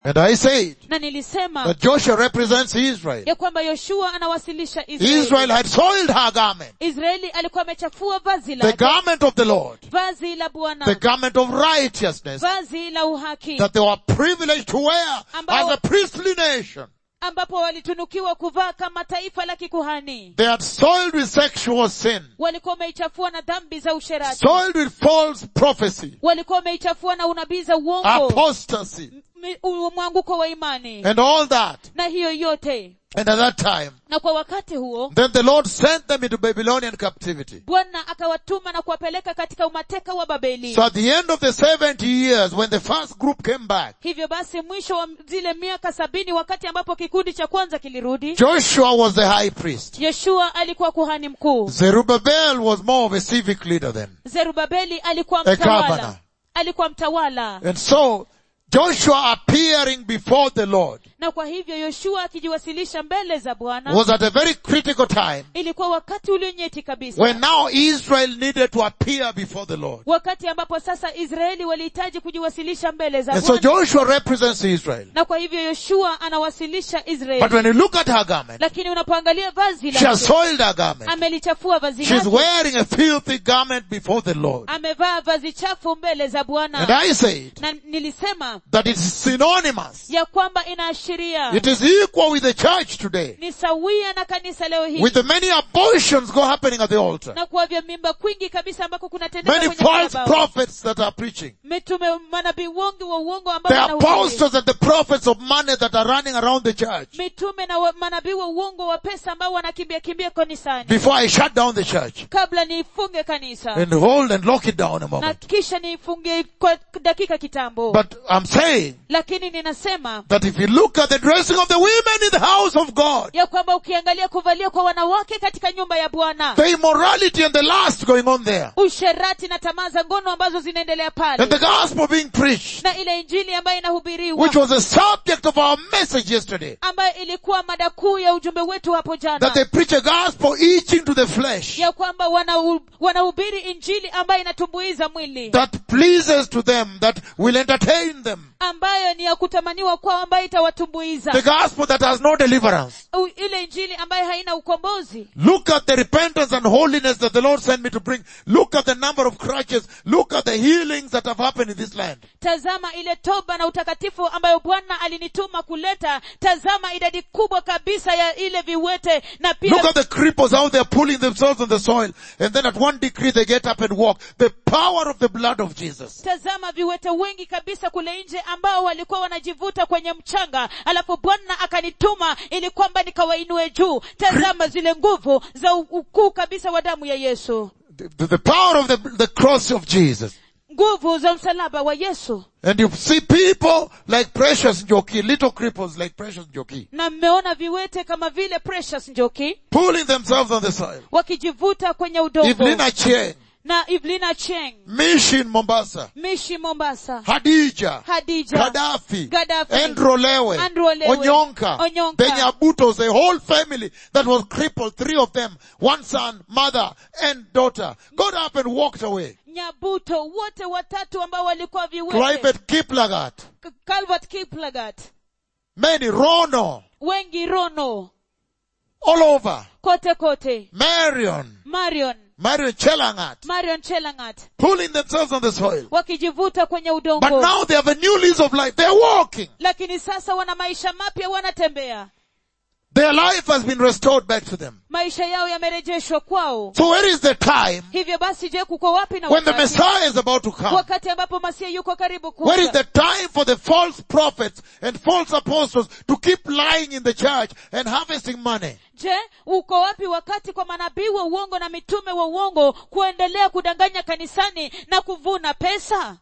And I said na nilisema that Joshua represents Israel. ya kwamba yoshua anawasilisha israeli Israel had soiled her garment. israeli alikuwa amechafua vazi The lake garment of the Lord. vazi la The bwana garment of righteousness vazi la uhaki that they were privileged to wear Ambao- as a priestly nation. ambapo walitunukiwa kuvaa kama taifa la kikuhani They had soiled with sexual sin, walikuwa wameichafua na dhambi za usherati soiled with false prophecy, walikuwa wameichafua na unabii za uongo apostasy, mi- u- mwanguko wa imani and all that. na hiyo yote And at that time, na kwa wakati huo then the Lord sent them into Babylonian captivity. bwana akawatuma na kuwapeleka katika umateka wa babeli So at the end of the 70 years, when the first group came back, hivyo basi mwisho wa zile miaka sabini wakati ambapo kikundi cha kwanza kilirudi Joshua was the high priest. yeshua alikuwa kuhani mkuu Zerubbabel was more of a civic leader then. zerubabeli alikuwa A governor. mtawala alikuwa mtawala And so, Joshua appearing before the Lord na kwa hivyo yoshua akijiwasilisha mbele za bwana was at a very critical time ilikuwa wakati ulionyeti kabisa when now Israel needed to appear before the Lord. wakati ambapo sasa israeli walihitaji kujiwasilisha mbele za And so bwana Joshua represents Israel. na kwa hivyo yoshua anawasilisha But israeli when you look at her garment, lakini unapoangalia vazi she has lake soiled her garment. amelichafua vazi She's lake wearing a filthy garment before the Lord. amevaa vazi chafu mbele za And bwana I said na nilisema that it's synonymous. ya kwamba inaashiria It is equal with the church today. ni sawia na kanisa leo hii With the many abortions go happening at the altar. na kwa vya mimba kwingi kabisa ambako kunatendeka Many kwenye false madhabahu. prophets that are preaching. mitume manabii wengi wa uongo ambao The wanahubiri. apostles and the prophets of money that are running around the church. mitume na wa- manabii wa uongo wa pesa ambao wanakimbia kimbia kanisani Before I shut down the church kabla niifunge kanisa and hold and lock it down a na moment. kisha niifunge kwa dakika kitambo But I'm saying lakini ninasema that if you look at the dressing of the women in the house of God, ya kwamba ukiangalia kuvalia kwa wanawake katika nyumba ya bwana the immorality and the lust going on there, usherati na tamaa za ngono ambazo zinaendelea pale and the gospel being preached, na ile injili ambayo inahubiriwa which was the subject of our message yesterday, ambayo ilikuwa mada kuu ya ujumbe wetu hapo that jana they preach a gospel eating to the flesh, ya kwamba wana- wanahubiri injili ambayo inatumbuiza mwili that pleases to them, that will entertain them, ambayo ni ya kutamaniwa kwao ambayo itawatumbuiza the gospel that has no deliverance. U- ile injili ambayo haina ukombozi Look at the repentance and holiness that the Lord sent me to bring. Look at the number of crutches. Look at the healings that have happened in this land. tazama ile toba na utakatifu ambayo bwana alinituma kuleta tazama idadi kubwa kabisa ya ile viwete na Look pia at the cripples how they're pulling themselves on the soil. And then at one degree they get up and walk. The power of the blood of Jesus. tazama viwete wengi kabisa kule nje ambao walikuwa wanajivuta kwenye mchanga alafu bwana akanituma ili kwamba nikawainue juu tazama zile nguvu za u- ukuu kabisa wa damu ya yesu The, the- the power of the, the cross of Jesus. nguvu za msalaba wa yesu And you see people like Precious Njoki, little cripples like Precious Njoki, na mmeona viwete kama vile precious njoki pulling themselves on the soil. wakijivuta kwenye udongo Evelina Cheng, na Evelina Cheng, Mission Mombasa, Mishi Mombasa, Hadija, Hadija, Gaddafi, Gaddafi, Andrew Lewe, Andrew Lewe, Onyonka, Onyonka. the Nyabutos, the whole family that was crippled, three of them, one son, mother, and daughter, got up and walked away. Nyabuto, wote watatu ambao walikuwa viwete, Private Kiplagat, K- Calvert Kiplagat, many, Rono, wengi Rono, all over, kote kote, Marion, Marion, Marion Chelangat, Marion Chelangat, pulling themselves on the soil. wakijivuta kwenye But udongo. now they have a new lease of life. They're walking. Lakini sasa wana maisha mapya, wanatembea. Their life has been restored back to them. Maisha yao yamerejeshwa kwao. So where is the time Hivyo basi je, kuko wapi na when the wakati? Messiah is about to come? wakati ambapo masia yuko karibu Where is kuja the time for the false prophets and false apostles to keep lying in the church and harvesting money? je uko wapi wakati kwa manabii wa uongo na mitume wa uongo kuendelea kudanganya kanisani na kuvuna pesa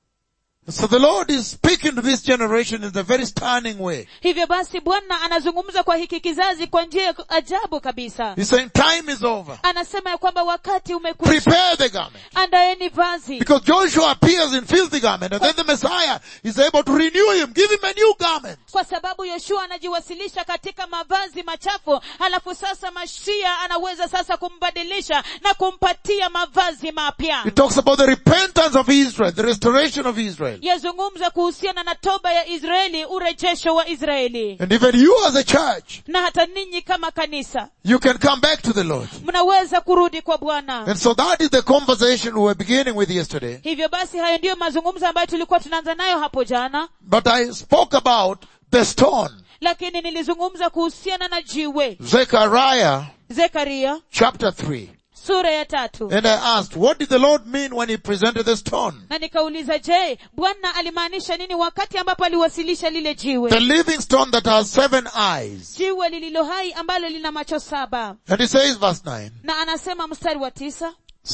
So the Lord is speaking to this generation in a very stunning way. hivyo basi bwana anazungumza kwa hiki kizazi kwa njia ya ajabu kabisa He's saying time is over. anasema ya kwamba wakati umekwisha Prepare the garment. andaeni vazi Because Joshua appears in filthy garment and then the Messiah is able to renew him, give him a new garment. kwa sababu yoshua anajiwasilisha katika mavazi machafu halafu sasa mashia anaweza sasa kumbadilisha na kumpatia mavazi mapya It talks about the repentance of Israel, the restoration of Israel. Israel. yazungumza kuhusiana na toba ya israeli urejesho wa israeli And even you as a church, na hata ninyi kama kanisa you can come back to the Lord. mnaweza kurudi kwa bwana And so that is the conversation we were beginning with yesterday. hivyo basi hayo ndiyo mazungumzo ambayo tulikuwa tunaanza nayo hapo jana But I spoke about the stone. lakini nilizungumza kuhusiana na jiwe Zechariah zekaria chapter 3. sura ya tatu And I asked, what did the Lord mean when he presented the stone? na nikauliza je bwana alimaanisha nini wakati ambapo aliwasilisha lile The jiwe living stone that has seven eyes. jiwe lililo hai ambalo lina macho saba And he says verse 9, na anasema mstari wa tisa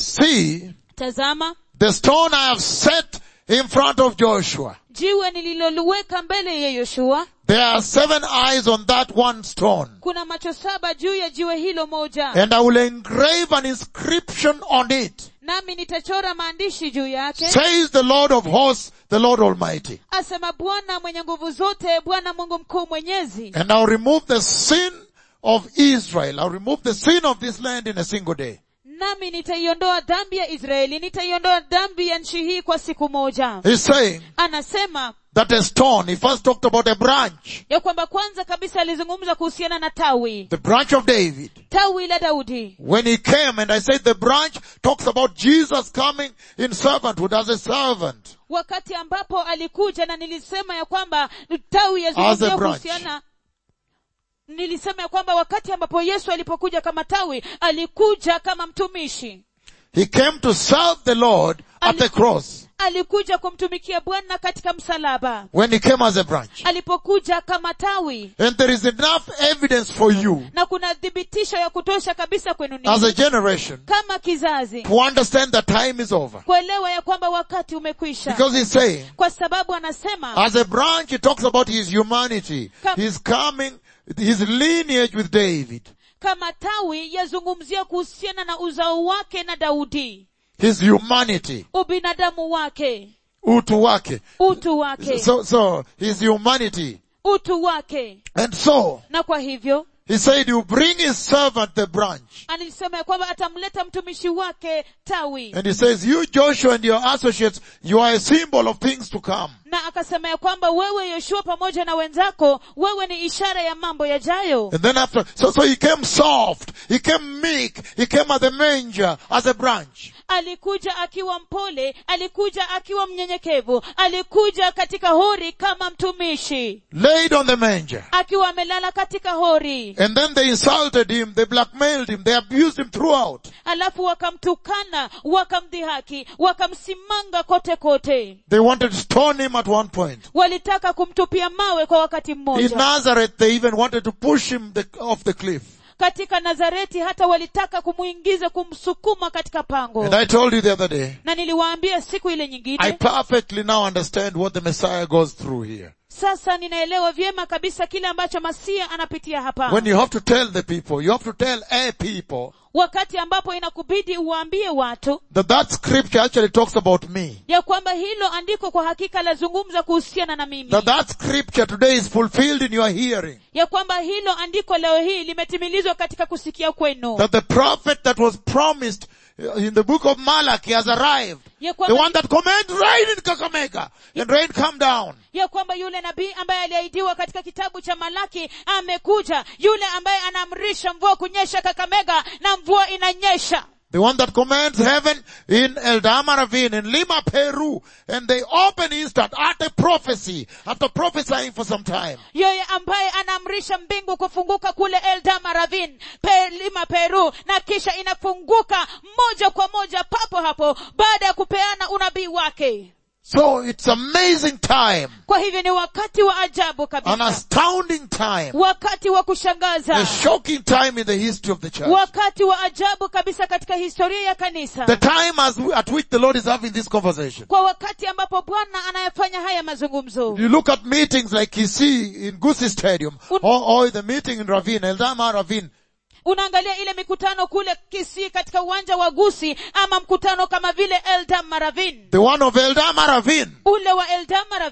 see tazama the stone I have set in front of Joshua. jiwe nililoliweka mbele ya yoshua There are seven eyes on that one stone. kuna macho saba juu ya jiwe hilo moja And I will engrave an inscription on it. nami nitachora maandishi juu yake Says the Lord of hosts, the Lord Almighty. asema bwana mwenye nguvu zote bwana mungu mkuu mwenyezi And I'll remove the sin of Israel. I'll remove the sin of this land in a single day. nami nitaiondoa dhambi ya israeli nitaiondoa dhambi ya nchi hii kwa siku moja He's saying anasema that a stone, he first talked about a branch, ya kwamba kwanza kabisa alizungumza kuhusiana na tawi the branch of David. tawi la daudi When he came, and I said the branch talks about Jesus coming in servanthood as a servant. wakati ambapo alikuja na nilisema ya kwamba tawi yazungumzia As a branch. kuhusiana nilisema ya kwamba wakati ambapo yesu alipokuja kama tawi alikuja kama mtumishi He came to serve the Lord at the cross alikuja kumtumikia bwana katika msalaba when he came as a branch. alipokuja kama tawi And there is enough evidence for you na kuna thibitisho ya kutosha kabisa kwenu as a ninyi generation kama kizazi to understand that time is over. kuelewa ya kwamba wakati umekwisha Because he's saying, kwa sababu anasema as a branch, he talks about his humanity. Come. His coming, his lineage with David. kama tawi yazungumzia kuhusiana na uzao wake na daudi His humanity. ubinadamu wake Utu wake. utu wake So, so, his humanity. utu wake And so, na kwa hivyo he said, you bring his servant the branch. alisema ya kwamba atamleta mtumishi wake tawi And he says, you Joshua and your associates, you are a symbol of things to come. na akasema ya kwamba wewe yoshua pamoja na wenzako wewe ni ishara ya mambo yajayo And then after, so, so he came soft, he came meek, he came at the manger as a branch. alikuja akiwa mpole alikuja akiwa mnyenyekevu alikuja katika hori kama mtumishi Laid on the manger. akiwa amelala katika hori And then they insulted him, they blackmailed him, they abused him throughout. alafu wakamtukana wakamdhihaki wakamsimanga kote kote They wanted to stone him at one point. walitaka kumtupia mawe kwa wakati In mmoja Nazareth, they even wanted to push him the, off the cliff. katika nazareti hata walitaka kumuingiza kumsukuma katika pango And I told you the other day, na niliwaambia siku ile I nyingine perfectly now understand what the Messiah goes through here. sasa ninaelewa vyema kabisa kile ambacho masia anapitia hapa When you have to tell the people, you have to tell a people wakati ambapo inakubidi uwaambie watu that that scripture actually talks about me. ya kwamba hilo andiko kwa hakika lazungumza kuhusiana na mimi That that scripture today is fulfilled in your hearing. ya kwamba hilo andiko leo hii limetimilizwa katika kusikia kwenu That the prophet that was promised uh, in the book of Malachi has arrived. ya The kwamba, one that commands rain in Kakamega and rain come down. ya kwamba yule nabii ambaye aliahidiwa katika kitabu cha malaki amekuja yule ambaye anaamrisha mvua kunyesha kakamega na mvua inanyesha The one that commands heaven in Eldama Ravine, in Lima, Peru, and they open instant at a prophecy, after prophesying for some time. yeye ambaye anaamrisha mbingu kufunguka kule eldama ravin pe, lima peru na kisha inafunguka moja kwa moja papo hapo baada ya kupeana unabii wake So it's amazing time, kwa hivyo ni wakati wa ajabu an kabisa astounding time, wakati wa a kushangaza shocking time in the history of the church. wakati wa ajabu kabisa katika historia ya kanisa The time as we, at which the Lord is having this conversation. kwa wakati ambapo bwana anayefanya haya mazungumzo You look at meetings like Kisi in Gusi Stadium, Un- or, or the meeting in Ravine, Eldama Ravine. unaangalia ile mikutano kule kisii katika uwanja wa gusi ama mkutano kama vile eldam maravin The one of Eldama Ravine. ule wa eldam maravin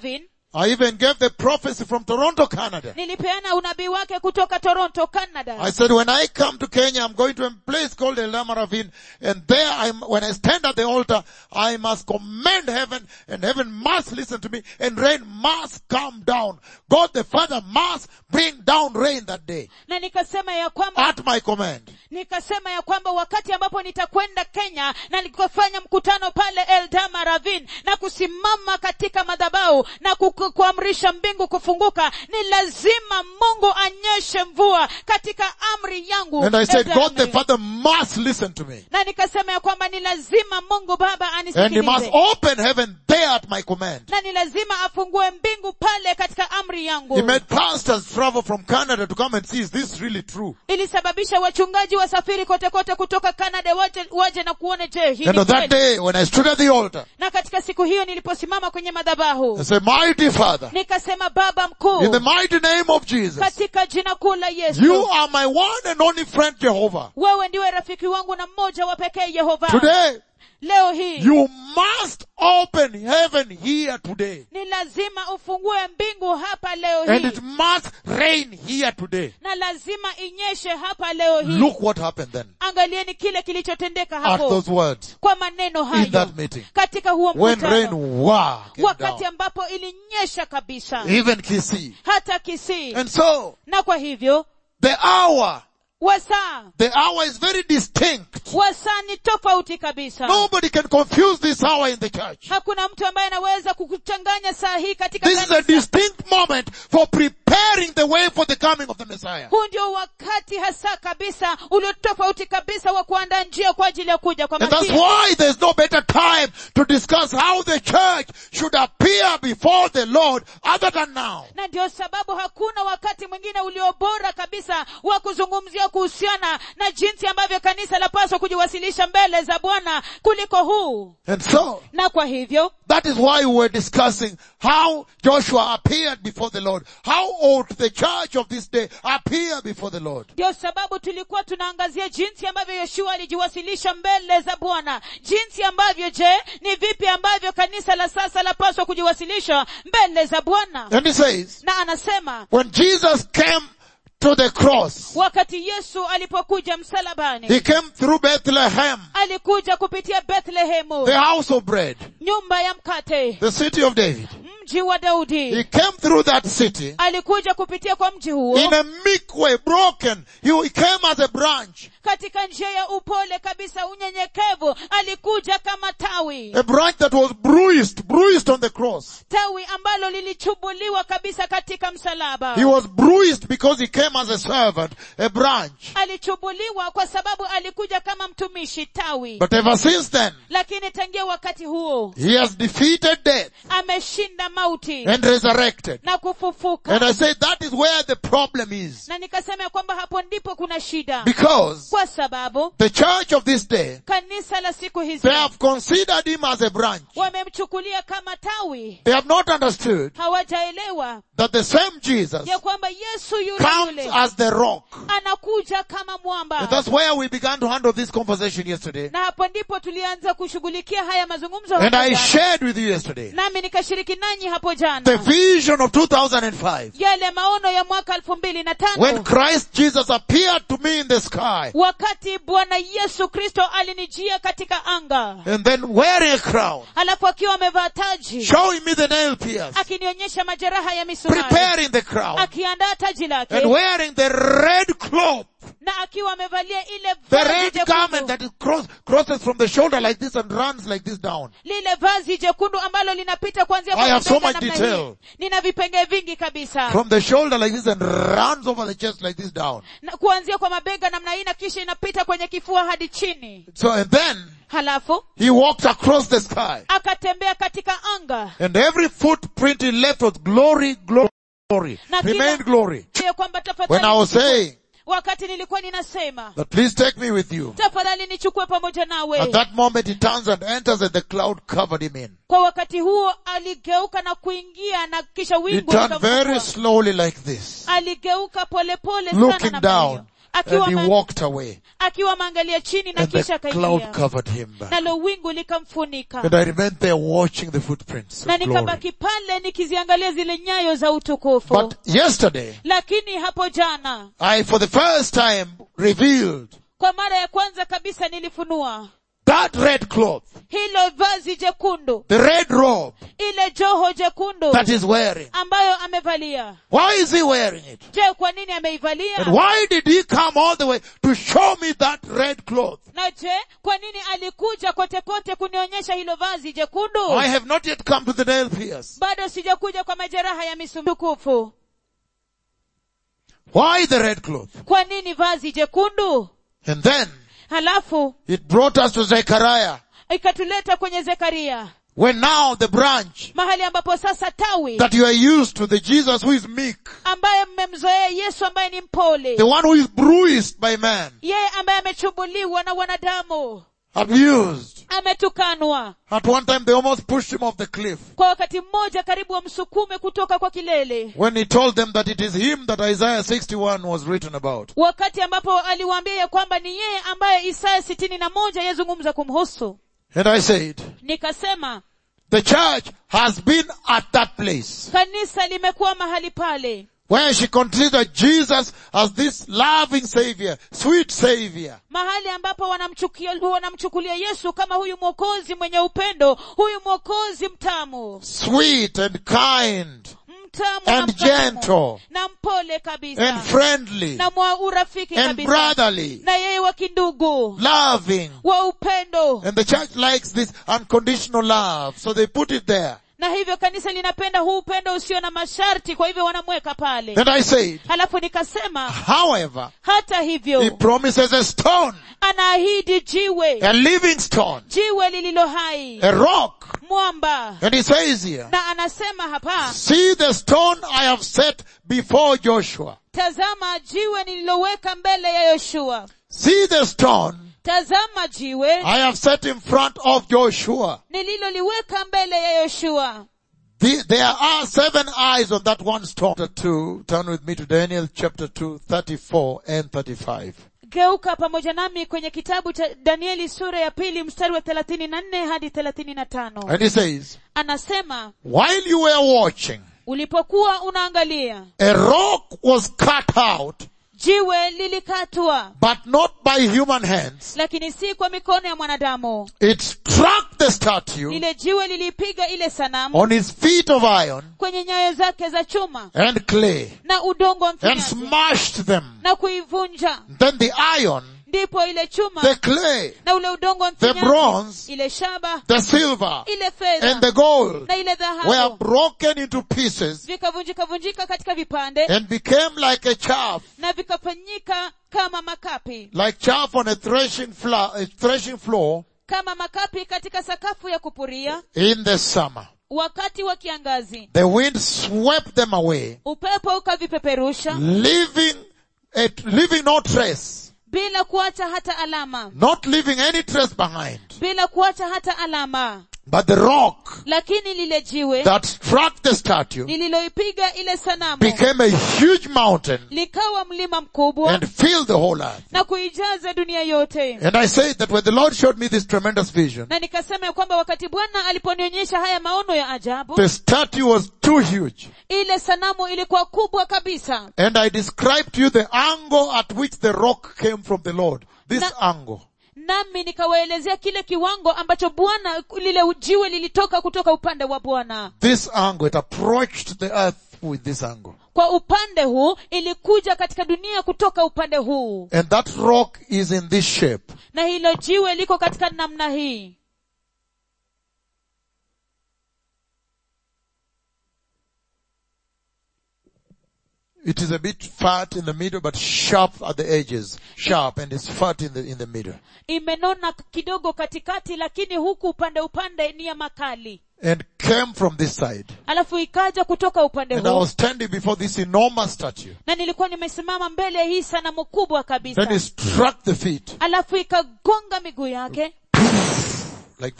I even gave the prophecy from Toronto, Canada. nilipeana unabii wake kutoka toronto canada I said, when I come to Kenya, I'm going to a place called El Lama Ravine, and there, I'm, when I stand at the altar, I must command heaven, and heaven must listen to me, and rain must come down. God the Father must bring down rain that day, na nikasema ya kwamba at my command. nikasema ya kwamba wakati ambapo nitakwenda kenya na nikofanya mkutano pale eldama ravin na kusimama katika madhabau na ku- kuamrisha mbingu kufunguka ni lazima mungu anyeshe mvua katika amri yangu And I said, Eldama God the Ravine. Father must listen to me. na nikasema ya kwamba ni lazima mungu baba And he must anisikilize open heaven there at my command. na ni lazima afungue mbingu pale katika amri He yangu made pastors travel from Canada to come and see, is this really true? ilisababisha wachungaji wasafiri kote kote kutoka canada waje, waje na kuone je hii And ni on that kweli? day, when I stood at the altar, na katika siku hiyo niliposimama kwenye madhabahu I said, mighty Father, nikasema baba mkuu in the mighty name of Jesus, katika jina kuu la yesu you are my one and only friend, Jehovah. wewe ndiwe rafiki wangu na mmoja wa pekee yehova Today, leo hii you must open heaven here today. ni lazima ufungue mbingu hapa leo And hii it must rain here today. na lazima inyeshe hapa leo hii Look what happened then angalieni kile kilichotendeka at hapo those words kwa maneno in hayo that meeting. katika huo When rain mkutano wow, came wakati down. ambapo ilinyesha kabisa Even Kisii. hata kisii And so, na kwa hivyo the hour, wasaa the hour is very distinct. wasaa ni tofauti kabisa Nobody can confuse this hour in the church. hakuna mtu ambaye anaweza kukuchanganya saa hii katika This is a kanisa. distinct moment for preparing the way for the coming of the Messiah. huu ndio wakati hasa kabisa ulio tofauti kabisa wa kuandaa njia kwa ajili ya kuja kwa And that's Masihi. why there's no better time to discuss how the church should appear before the Lord other than now. na ndio sababu hakuna wakati mwingine ulio bora kabisa wa kuzungumzia kuhusiana na jinsi ambavyo kanisa lapaswa kujiwasilisha mbele za bwana kuliko huu And so, na kwa hivyo that is why we were discussing how Joshua appeared before the Lord. How ought the church of this day appear before the Lord? ndio sababu tulikuwa tunaangazia jinsi ambavyo yoshua alijiwasilisha mbele za bwana jinsi ambavyo je ni vipi ambavyo kanisa la sasa lapaswa kujiwasilisha mbele za bwana And he says, na anasema when Jesus came to the cross, wakati yesu alipokuja msalabani he came through Bethlehem, alikuja kupitia bethlehemu the house of bread, nyumba ya mkate the city of David. mji wa He daudi came through that city alikuja kupitia kwa mji huo in a meek way, broken. He came as a branch, katika njia ya upole kabisa unyenyekevu alikuja kama tawi a branch that was bruised, bruised on the cross. tawi ambalo lilichubuliwa kabisa katika msalaba He was bruised because he came as a servant, a branch. alichubuliwa kwa sababu alikuja kama mtumishi tawi But ever since then, lakini tangia wakati huo he has defeated death ameshinda mauti and resurrected. na And kufufuka I say that is where the problem is. na nikasema ya kwamba hapo ndipo kuna shida Because kwa sababu the church of this day, kanisa la siku hizi they have considered him as a branch. wamemchukulia kama tawi They have not understood hawajaelewa that the same Jesus ya kwamba yesu yule comes yule as the rock. anakuja kama mwamba And that's where we began to handle this conversation yesterday. na hapo ndipo tulianza kushughulikia haya mazungumzo And hapo I jana. shared with you yesterday nami nikashiriki nanyi hapo the jana vision of 2005 yale maono ya mwaka elfu mbili na when tano Christ Jesus appeared to me in the sky wakati bwana yesu kristo alinijia katika anga and then wearing a crown, alafu akiwa amevaa taji showing me the nail pierce, akinionyesha majeraha ya misumari preparing the crown akiandaa taji lake and wearing the red cloth, na akiwa amevalia ile the vazi red jekundu, garment that is cross, crosses from the shoulder like this and runs like this down. lile vazi jekundu ambalo linapita kuanzia I have so mabega much namna detail. hii. nina vipenge vingi kabisa From the shoulder like this and runs over the chest like this down. na kuanzia kwa mabega namna hii na kisha inapita kwenye kifua hadi chini So and then halafu he walks across the sky akatembea katika anga and every footprint he left was glory, glory, Na kila- remained glory. ya kwamba When I was tafadhali saying wakati nilikuwa ninasema that please take me with you, tafadhali nichukue pamoja nawe at that moment he turns and enters and the cloud covered him in. kwa wakati huo aligeuka na kuingia na kisha He wingu turned likamchukua. very slowly like this. aligeuka polepole sana Looking namna down. hiyo Akiwa and he ma- walked away. akiwa ameangalia chini na And the kisha cloud akaingia covered him back. nalo wingu likamfunika And I remained there watching the footprints na of glory. nikabaki pale nikiziangalia zile nyayo za utukufu But yesterday, lakini hapo jana I for the first time revealed kwa mara ya kwanza kabisa nilifunua that red cloth, hilo vazi jekundu the red robe ile joho jekundu that he's wearing. ambayo amevalia Why is he wearing it? je kwa nini ameivalia And why did he come all the way to show me that red cloth? na je kwa nini alikuja kote kote kunionyesha hilo vazi jekundu I have not yet come to the nail pierce. bado sijakuja kwa majeraha ya misumbukufu Why the red cloth? kwa nini vazi jekundu And then halafu it brought us to Zechariah, ikatuleta kwenye zekaria when now the branch mahali ambapo sasa tawi that you are used to, the Jesus who is meek, ambaye mmemzoea yesu ambaye ni mpole the one who is bruised by man, yeye ambaye amechumbuliwa na wanadamu abused. ametukanwa At one time they almost pushed him off the cliff kwa wakati mmoja karibu wamsukume kutoka kwa kilele when he told them that it is him that Isaiah 61 was written about. wakati ambapo aliwaambia ya kwamba ni yeye ambaye isaya sitini na moja yazungumza kumhusu And I said, nikasema the church has been at that place kanisa limekuwa mahali pale where she considered Jesus as this loving savior, sweet savior. mahali ambapo wanamchukia- wanamchukulia yesu kama huyu mwokozi mwenye upendo huyu mwokozi mtamu sweet and kind mtamu na And mkarimu, gentle. na mpole kabisa and friendly na mwa urafiki and kabisa brotherly, na yeye wa kindugu loving. wa upendo And the church likes this unconditional love, so they put it there. na hivyo kanisa linapenda huu upendo usio na masharti kwa hivyo wanamweka pale And I said, halafu nikasema however, hata he hivyo promises a stone, anaahidi jiwe a living stone, jiwe lililo hai a rock. mwamba And he says here, na anasema hapa see the stone I have set before Joshua. tazama jiwe nililoweka mbele ya yoshua See the stone tazama jiwe I have set in front of Joshua. nililoliweka mbele ya yoshua The, there are seven eyes on that one stone. Chapter 2, turn with me to Daniel chapter 2, 34 and 35. geuka pamoja nami kwenye kitabu cha danieli sura ya pili mstari wa thelathini na nne hadi thelathini na tano And he says, anasema while you were watching, ulipokuwa unaangalia a rock was cut out, jiwe lilikatwa but not by human hands. lakini si kwa mikono ya mwanadamu It struck the statue lile jiwe lilipiga ile sanamu on his feet of iron kwenye nyayo zake za chuma and clay na udongo wa and mfinyanzi smashed them. na kuivunja Then the iron, ndipo ile chuma the clay, na ule udongo wa the mfinyanzi bronze, ile shaba the silver, ile and fedha the gold na ile were dhahabu broken into pieces vikavunjika vunjika katika vipande and became like a chaff, na vikafanyika kama makapi like chaff on a threshing, floor, a threshing floor kama makapi katika sakafu ya kupuria in the summer. wakati wa kiangazi The wind swept them away, upepo ukavipeperusha leaving, a, leaving no trace, bila kuacha hata alama not leaving any trace behind. bila kuacha hata alama But the rock lakini lile jiwe that struck the statue lililoipiga ile sanamu became a huge mountain likawa mlima mkubwa and filled the whole earth. na kuijaza dunia yote And I say that when the Lord showed me this tremendous vision, na nikasema ya kwamba wakati bwana aliponionyesha haya maono ya ajabu the statue was too huge. ile sanamu ilikuwa kubwa kabisa And I described to you the angle at which the rock came from the Lord. This Na- angle. nami nikawaelezea kile kiwango ambacho bwana lile jiwe lilitoka kutoka upande wa bwana This angle, it approached the earth with this angle. kwa upande huu ilikuja katika dunia kutoka upande huu And that rock is in this shape. na hilo jiwe liko katika namna hii It is a bit fat in the middle, but sharp at the edges. Sharp, and it's fat in the, in the middle. imenona kidogo katikati lakini huku upande upande ni ya makali And came from this side. alafu ikaja kutoka upande And I huu was standing before this enormous statue. na nilikuwa nimesimama mbele ya hii sanamu kubwa Then it kabisa struck the feet. alafu ikagonga miguu yake Like that.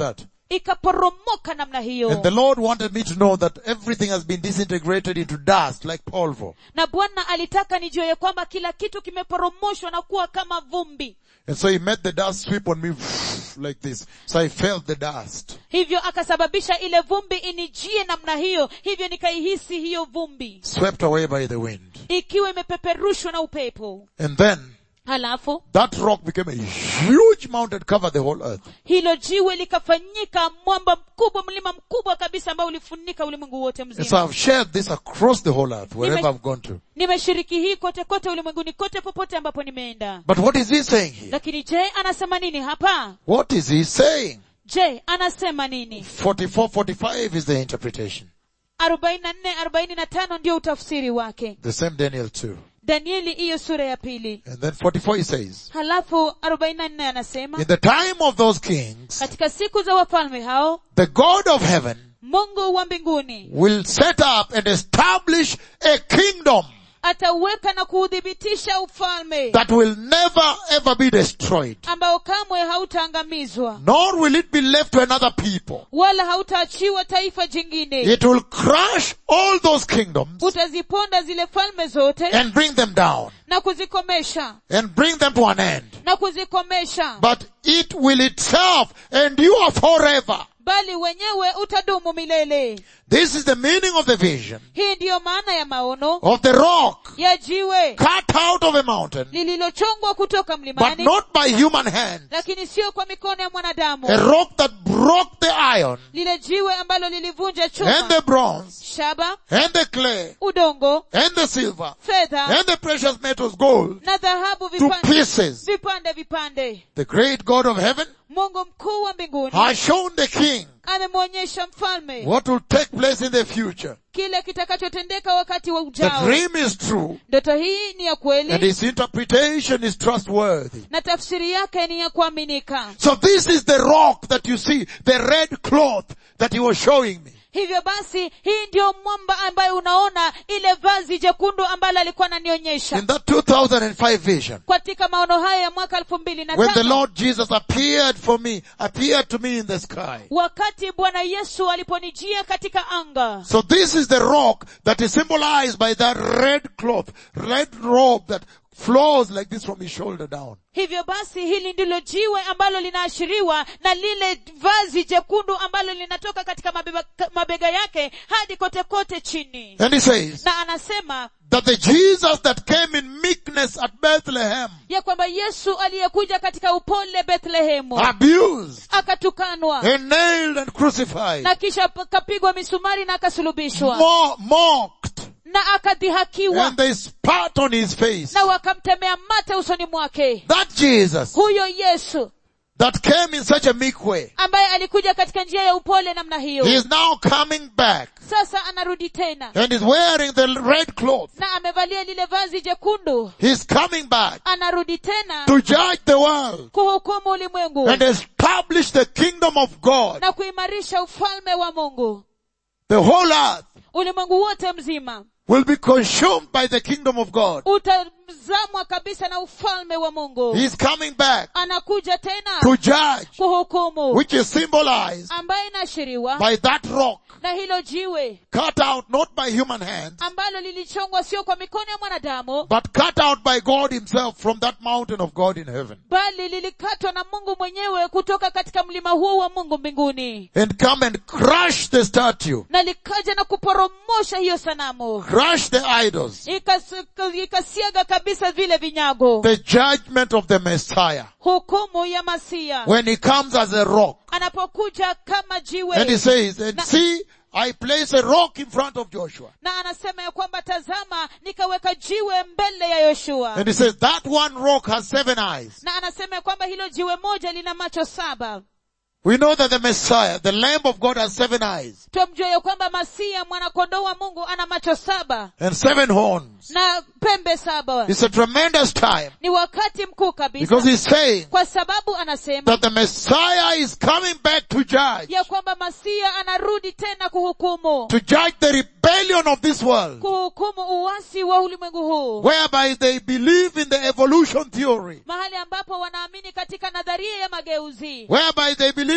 ikaporomoka namna hiyo And the Lord wanted me to know that everything has been disintegrated into dust like polvo. na bwana alitaka nijue ya kwamba kila kitu kimeporomoshwa na kuwa kama vumbi And so he made the dust sweep on me like this. So I felt the dust. hivyo akasababisha ile vumbi inijie namna hiyo hivyo nikaihisi hiyo vumbi Swept away by the wind. ikiwa imepeperushwa na upepo And then halafu that rock became a huge mountain covered the whole earth. hilo jiwe likafanyika mwamba mkubwa mlima mkubwa kabisa ambao ulifunika ulimwengu wote And so mzima I've shared this across the whole earth, wherever Nime- I've gone to. nimeshiriki hii kote kote ulimwenguni kote popote ambapo nimeenda But what is he saying here? lakini je anasema nini hapa What is he saying? je anasema nini 44, 45 is the interpretation. arobaini na nne arobaini na tano ndio utafsiri wake The same Daniel 2. danieli hiyo sura ya pili And then 44 he says, halafu arobaini na nne anasema In the time of those kings, katika siku za wafalme hao the God of heaven mungu wa mbinguni will set up and establish a kingdom atauweka na kuuthibitisha ufalme that will never ever be destroyed. ambao kamwe hautaangamizwa Nor will it be left to another people. wala hautaachiwa taifa jingine It will crush all those kingdoms utaziponda zile falme zote and bring them down na kuzikomesha and bring them to an end. na kuzikomesha But it will itself endure forever. bali wenyewe utadumu milele This is the meaning of the vision hii ndiyo maana ya maono of the rock ya jiwe cut out of a mountain, lililochongwa kutoka but mlimani not by human hand. lakini sio kwa mikono ya mwanadamu A rock that broke the iron lile jiwe ambalo lilivunja and chuma the bronze shaba and the clay udongo and the silver fedha and the precious metals gold na dhahabu to vipande pieces. vipande vipande The great God of heaven mungu mkuu wa mbinguni has shown the king amemwonyesha mfalme what will take place in the future. kile kitakachotendeka wakati wa The ujao dream is true ndoto hii ni ya and kweli its interpretation is trustworthy. na tafsiri yake ni ya kuaminika So this is the rock that you see, the red cloth that he was showing me. hivyo basi hii ndiyo mwamba ambayo unaona ile vazi jekundu ambalo alikuwa ananionyesha In that 2005 vision, katika maono haya ya mwaka elfu mbili na when the tano Lord Jesus appeared for me, appeared to me in the sky. wakati bwana yesu aliponijia katika anga So this is the rock that is symbolized by that red cloth, red robe that flows like this from his shoulder down. hivyo basi hili ndilo jiwe ambalo linaashiriwa na lile vazi jekundu ambalo linatoka katika mabeba, mabega yake hadi kote kote chini And he says na anasema that the Jesus that came in meekness at Bethlehem, ya kwamba yesu aliyekuja katika upole bethlehemu abused akatukanwa and nailed and crucified, na kisha akapigwa misumari na akasulubishwa mo- mocked, na akadhihakiwa and they spat on his face. na wakamtemea mate usoni mwake That Jesus huyo yesu that came in such a meek way, ambaye alikuja katika njia ya upole namna he hiyo is now coming back sasa anarudi tena and is wearing the red cloth. na amevalia lile vazi jekundu He's coming back anarudi tena to judge the world kuhukumu ulimwengu and establish the kingdom of God. na kuimarisha ufalme wa mungu The whole earth ulimwengu wote mzima will be consumed by the kingdom of God. utazamwa kabisa na ufalme wa mungu He's coming back anakuja tena to judge, kuhukumu which is symbolized ambayo inaashiriwa by that rock na hilo jiwe cut out not by human hands, ambalo lilichongwa sio kwa mikono ya mwanadamu but cut out by God himself from that mountain of God in heaven bali lilikatwa na mungu mwenyewe kutoka katika mlima huo wa mungu mbinguni and come and crush the statue, na likaja na kuporomosha hiyo sanamu crush the idols, Ikas- ikasiaga kabisa vile vinyago the judgment of the Messiah hukumu ya masia when he comes as a rock. anapokuja kama And he jiwe says, and Na- see, I place a rock in front of Joshua. na anasema ya kwamba tazama nikaweka jiwe mbele ya yoshua And he says, that one rock has seven eyes. na anasema ya kwamba hilo jiwe moja lina macho saba We know that the Messiah, the Lamb of God has seven eyes twamjua ya kwamba masia mwanakondoo wa mungu ana macho saba and seven horns. na pembe saba It's a tremendous time ni wakati mkuu kabisa because he's saying kwa sababu anasema that the Messiah is coming back to judge, ya kwamba masia anarudi tena kuhukumu to judge the rebellion of this world, kuhukumu uwasi wa ulimwengu huu whereby they believe in the evolution theory, mahali ambapo wanaamini katika nadharia ya mageuzi whereby they believe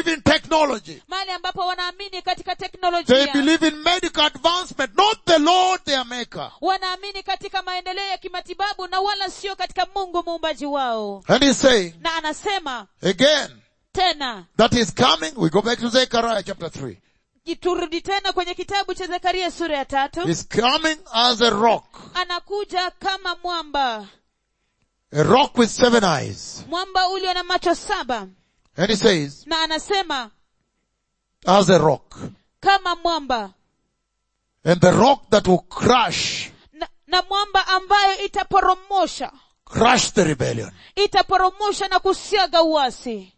believe in technology. mahali ambapo wanaamini katika They teknolojia believe in medical advancement, not the Lord their maker. wanaamini katika maendeleo ya kimatibabu na wala sio katika mungu muumbaji wao And he's saying, na anasema again, tena that is coming. We go back to Zechariah chapter 3. turudi tena kwenye kitabu cha zekaria sura ya tatu He's coming as a rock. anakuja kama mwamba A rock with seven eyes. mwamba ulio na macho saba And he says, na anasema as a rock. kama mwamba And the rock that will crush, na, na mwamba ambayo itaporomosha crush the rebellion. itaporomosha na kusiaga uasi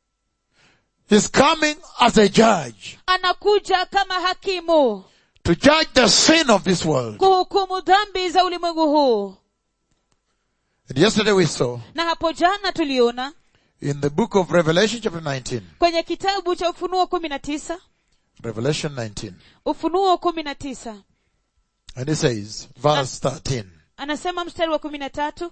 He's coming as a judge anakuja kama hakimu to judge the sin of this world. kuhukumu dhambi za ulimwengu huu And yesterday we saw na hapo jana tuliona in the book of Revelation chapter 19, kwenye kitabu cha ufunuo kumi na tisa Revelation 19, ufunuo kumi na tisa and it says, verse 13, anasema mstari wa kumi na tatu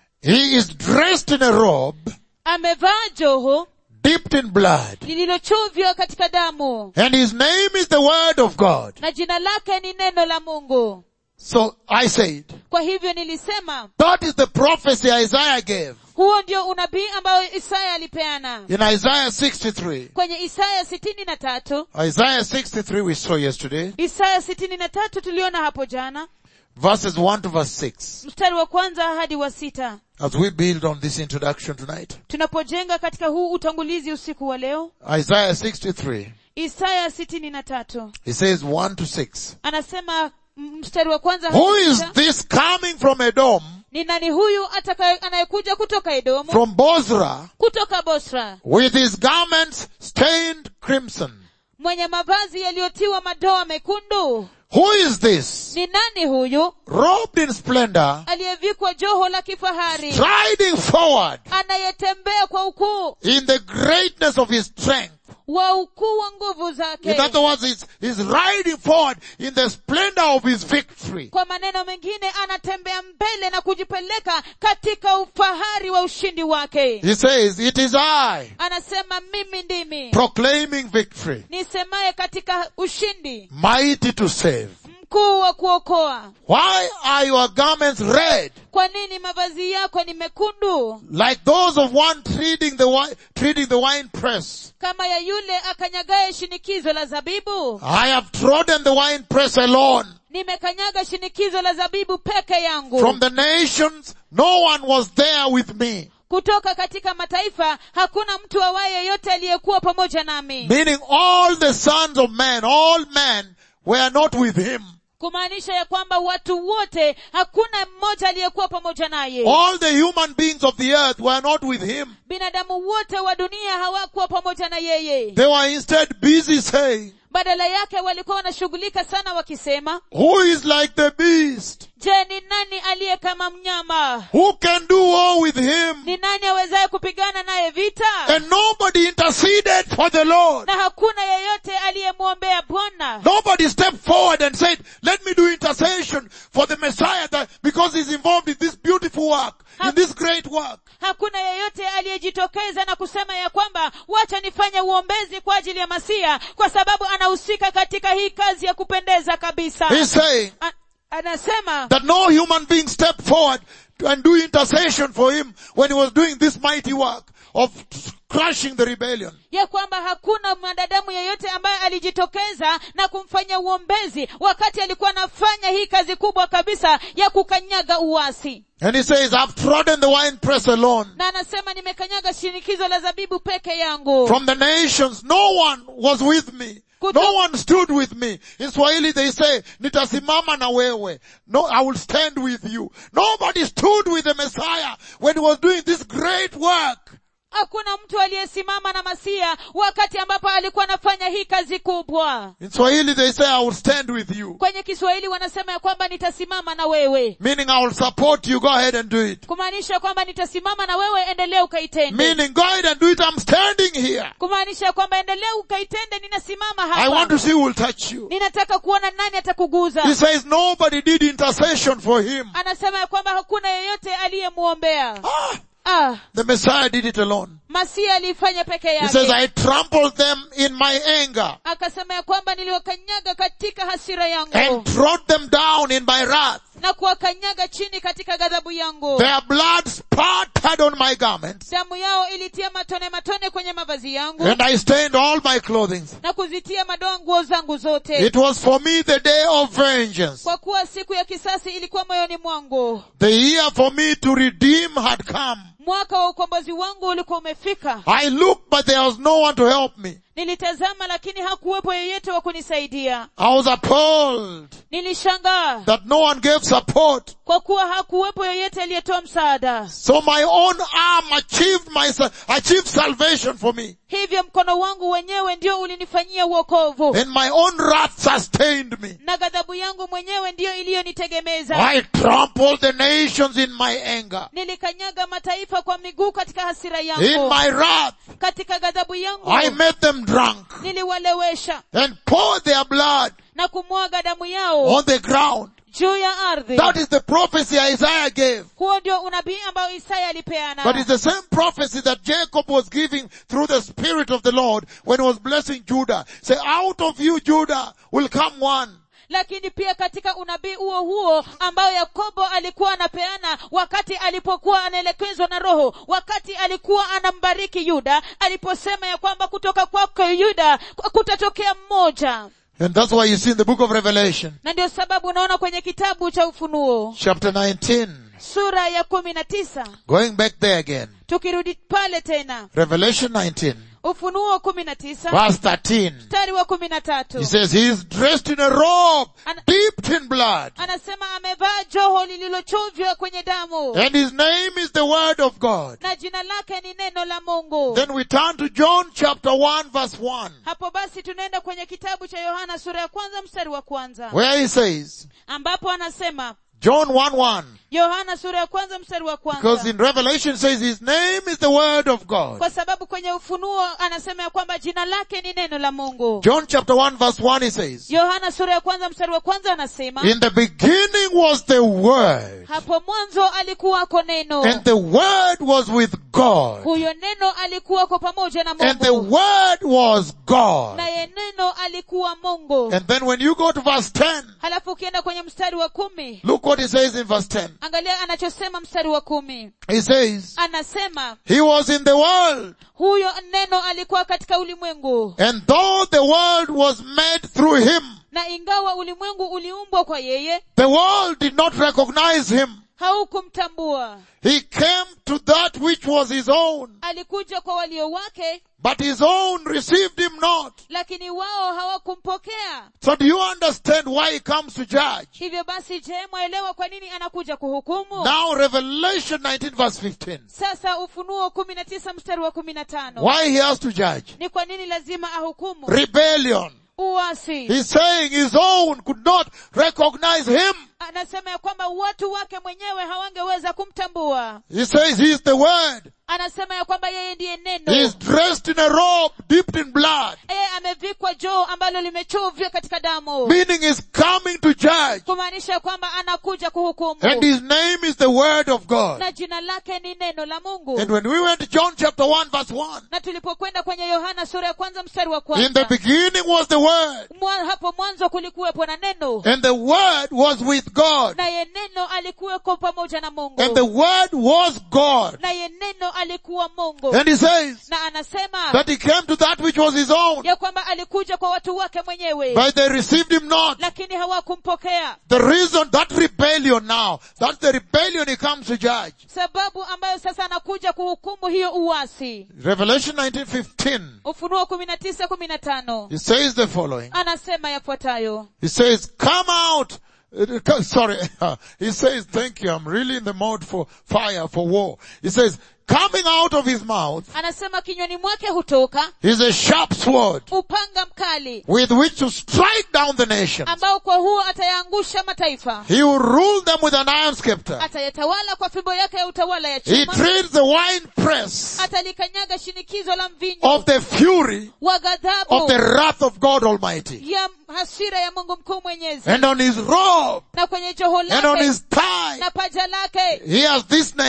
He is dressed in a robe amevaa joho dipped in blood, lililochuvywa katika damu and his name is the word of God. na jina lake ni neno la mungu So I said, kwa hivyo nilisema that is the prophecy Isaiah gave huo ndio unabii ambao isaya alipeana in Isaiah 63. kwenye isaya sitini na tatu Isaiah 63 we saw yesterday, isaya sitini na tatu tuliona hapo jana verses 1 to verse 6. mstari wa kwanza hadi wa sita As we build on this introduction tonight, tunapojenga katika huu utangulizi usiku wa leo Isaiah 63, isaya sitini na tatu he says 1 to 6. anasema m- mstari wa kwanza hadi Who is sita, this coming from Edom, ni nani huyu ataka- anayekuja kutoka edomu from Bozrah, kutoka bosra with his garments stained crimson? mwenye mavazi yaliyotiwa madoa mekundu Who is this, ni nani huyu robed in splendor, aliyevikwa joho la kifahari striding forward anayetembea kwa ukuu in the greatness of his strength? wa ukuu wa nguvu In zake other words, he's, he's riding forward in the splendor of his victory. kwa maneno mengine anatembea mbele na kujipeleka katika ufahari wa ushindi wake He says, it is I anasema mimi ndimi proclaiming victory, nisemaye katika ushindi mighty to save. mkuu wa kuokoa Why are your garments red, kwa nini mavazi yako ni mekundu like those of one treading the wine, treading the wine press? kama ya yule akanyagaye shinikizo la zabibu I have trodden the wine press alone. nimekanyaga shinikizo la zabibu peke yangu From the nations, no one was there with me. kutoka katika mataifa hakuna mtu awaye yeyote aliyekuwa pamoja nami Meaning all the sons of men, all men were not with him. kumaanisha ya kwamba watu wote hakuna mmoja aliyekuwa pamoja naye All the human beings of the earth were not with him. binadamu wote wa dunia hawakuwa pamoja na yeye They were instead busy saying, badala yake walikuwa wanashughulika sana wakisema who is like the beast? je ni nani aliye kama mnyama Who can do war with him? ni nani awezaye kupigana naye vita And nobody interceded for the Lord. na hakuna yeyote aliyemwombea bwana Nobody stepped forward and said, let me do intercession for the Messiah that, because he's involved in this beautiful work, in this great work. hakuna yeyote aliyejitokeza na kusema ya kwamba wacha nifanye uombezi kwa ajili ya masia kwa sababu anahusika katika hii kazi ya kupendeza kabisa He's saying A- anasema that no human being stepped forward to- and do intercession for him when he was doing this mighty work of crushing the rebellion. ya kwamba hakuna mwanadamu yeyote ambaye alijitokeza na kumfanya uombezi wakati alikuwa anafanya hii kazi kubwa kabisa ya kukanyaga uasi And he says, I've trodden the wine press alone. na anasema nimekanyaga shinikizo la zabibu peke yangu From the nations, no one was with me. No one stood with me. In Swahili they say, nitasimama na wewe. No, I will stand with you. Nobody stood with the Messiah when he was doing this great work. hakuna mtu aliyesimama na masia wakati ambapo alikuwa anafanya hii kazi kubwa In Swahili they say, I will stand with you. kwenye kiswahili wanasema ya kwamba nitasimama na wewe Meaning I will support you. Go ahead and do it. kumaanisha kwamba nitasimama na wewe endelea ukaitende Meaning go ahead and do it. I'm standing here. kumaanisha kwamba endelea ukaitende ninasimama I want hapa to see who will touch you. ninataka kuona nani atakuguza He says nobody did intercession for him. anasema ya kwamba hakuna yeyote aliyemwombea Ah, ah, the Messiah did it alone. masia aliifanya peke He says, yake I trampled them in my anger akasema ya kwamba niliwakanyaga katika hasira yangu and trod them down in my wrath. na kuwakanyaga chini katika ghadhabu yangu Their blood spattered on my garments damu yao ilitia matone matone kwenye mavazi yangu and I stained all my clothing. na kuzitia madoa nguo zangu zote It was for me the day of vengeance. kwa kuwa siku ya kisasi ilikuwa moyoni mwangu The year for me to redeem had come. mwaka wa ukombozi wangu ulikuwa umefika I looked, but there was no one to help me. nilitazama lakini hakuwepo yeyote wa kunisaidia I was appalled nilishangaa that no one gave support. kwa kuwa hakuwepo yeyote aliyetoa msaada So my own arm achieved my, sa- achieved salvation for me. hivyo mkono wangu wenyewe ndio ulinifanyia uokovu And my own wrath sustained me. na ghadhabu yangu mwenyewe ndiyo iliyonitegemeza I trampled the nations in my anger. nilikanyaga mataifa kwa miguu katika hasira In yangu my wrath, katika ghadhabu yangu I made them drunk niliwalewesha and poured their blood na kumwaga damu yao on the ground. juu ya ardhi That is the prophecy Isaiah gave. huo ndio unabii ambao isaya alipeana But it's the same prophecy that Jacob was giving through the Spirit of the Lord when he was blessing Judah. Say, out of you, Judah, will come one. lakini pia katika unabii huo huo ambao yakobo alikuwa anapeana wakati alipokuwa anaelekezwa na roho wakati alikuwa anambariki yuda aliposema ya kwamba kutoka kwako yuda kutatokea mmoja And that's why you see in the book of Revelation, na ndio sababu unaona kwenye kitabu cha ufunuo chapter 19, sura ya kumi na tisa going back there again, tukirudi pale tena Revelation 19, ufunuo kumi na tisa verse 13. mstari wa kumi na tatu He says, he is dressed in a robe Ana- dipped in blood. anasema amevaa joho lililochovya kwenye damu And his name is the word of God. na jina lake ni neno la mungu Then we turn to John chapter 1 verse 1, hapo basi tunaenda kwenye kitabu cha yohana sura ya kwanza mstari wa kwanza where he says, ambapo anasema John 1 1, yohana sura ya kwanza mstari wa because kwanza in Revelation says his name is the word of God. kwa sababu kwenye ufunuo anasema ya kwamba jina lake ni neno la mungu John chapter 1 verse 1 he says, yohana sura ya kwanza mstari wa kwanza anasema In the beginning was the word, hapo mwanzo alikuwako neno and the word was with God, huyo neno alikuwako pamoja na and the mungu word was God. naye neno alikuwa mungu And then when you go to verse 10, halafu ukienda kwenye mstari wa kumi look what he says in verse 10. angalia anachosema mstari wa kumi He says, anasema He was in the world, huyo neno alikuwa katika ulimwengu and though the world was made through him, na ingawa ulimwengu uliumbwa kwa yeye the world did not recognize him. haukumtambua He came to that which was his own, alikuja kwa walio wake but his own received him not. lakini wao hawakumpokea So do you understand why he comes to judge? hivyo basi je mwaelewa kwa nini anakuja kuhukumu Now Revelation 19 verse 15. sasa ufunuo kumi na tisa mstari wa kumi na tano Why he has to judge? ni kwa nini lazima ahukumu Rebellion. uasi He's saying his own could not recognize him. anasema ya kwamba watu wake mwenyewe hawangeweza kumtambua He says he is the word. anasema ya kwamba yeye ndiye He is neno dressed in a robe dipped in blood. yeye amevikwa joo ambalo limechovya katika damu Meaning he's coming to judge. kumaanisha kwamba anakuja kuhukumu And his name is the word of God. na jina lake ni neno la mungu And when we went to John chapter 1 verse 1, na tulipokwenda kwenye yohana sura ya kwanza mstari wa in the kwanza beginning was the word. mwa, hapo mwanzo kulikuwepo na neno And the word was with God. naye neno alikuweko pamoja na mungu And the word was God. naye neno alikuwa mungu And he says na anasema that he came to that which was his own, ya kwamba alikuja kwa watu wake mwenyewe but they received him not. lakini hawakumpokea The reason that rebellion now, that's the rebellion he comes to judge. sababu ambayo sasa anakuja kuhukumu hiyo uasi Revelation 19:15. ufunuo kumi na tisa kumi na tano He says the following. anasema yafuatayo He says, come out. Uh, co- Sorry. He says, thank you. I'm really in the mode for fire, for war. He says, coming out of his mouth anasema kinywani mwake hutoka is a sharp sword upanga mkali with which to strike down the nations. ambao kwa huo atayaangusha mataifa He will rule them with an iron scepter. atayatawala kwa fimbo yake ya utawala ya He chuma treats the wine press atalikanyaga shinikizo la mvinyo of the fury wa of ghadhabu the wrath of God Almighty. ya hasira ya mungu mkuu mwenyezi And on his robe na kwenye joho and on lake his thigh, na paja lake he has this name,